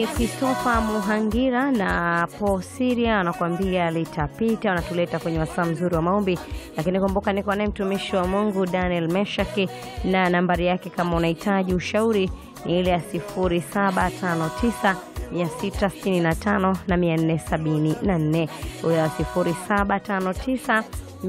Christopher Muhangira na Paul Siria anakuambia litapita, wanatuleta kwenye wasaa mzuri wa maombi. Lakini kumbuka, niko naye mtumishi wa Mungu Daniel Meshaki, na nambari yake kama unahitaji ushauri ni ile ya 0759 665 na 474, huyo ya 0759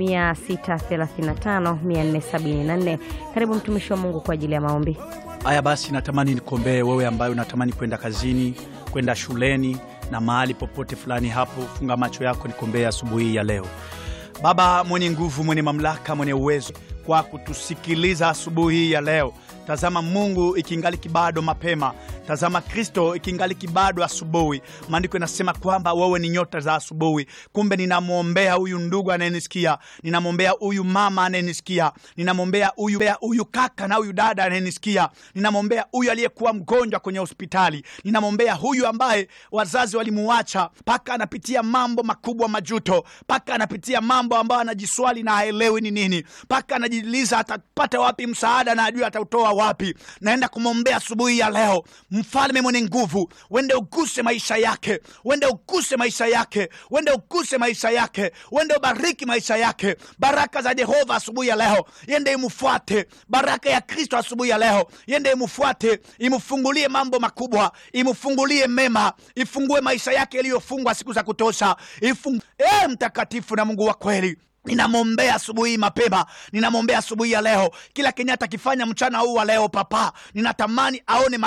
635 474. Karibu mtumishi wa Mungu kwa ajili ya maombi. Haya basi, natamani nikuombee wewe ambaye unatamani kwenda kazini, kwenda shuleni na mahali popote fulani hapo. Funga macho yako, nikuombee asubuhi ya leo. Baba mwenye nguvu, mwenye mamlaka, mwenye uwezo, kwa kutusikiliza asubuhi ya leo. Tazama Mungu, ikingali kibado mapema. Tazama Kristo, ikingali kibado asubuhi. Maandiko inasema kwamba wewe ni nyota za asubuhi. Kumbe ninamwombea huyu ndugu anayenisikia, ninamwombea huyu mama anayenisikia, ninamwombea huyu huyu kaka na huyu dada anayenisikia, ninamwombea huyu aliyekuwa mgonjwa kwenye hospitali, ninamwombea huyu ambaye wazazi walimuacha, mpaka anapitia mambo makubwa majuto, mpaka anapitia mambo ambayo anajiswali na haelewi ni nini, mpaka anajiuliza atapata wapi msaada na ajui atautoa wapi. Naenda kumwombea asubuhi ya leo. Mfalme mwenye nguvu, wende uguse maisha yake, wende uguse maisha yake, wende uguse maisha yake, wende ubariki maisha yake. Baraka za Jehova asubuhi ya leo yende imfuate, baraka ya Kristo asubuhi ya leo yende imfuate, imfungulie mambo makubwa, imfungulie mema, ifungue maisha yake yaliyofungwa siku za kutosha. Ifung... E, mtakatifu na Mungu wa kweli ninamwombea asubuhi mapema, ninamwombea asubuhi ya leo, kila kenye atakifanya mchana huu wa leo, Papa, ninatamani aone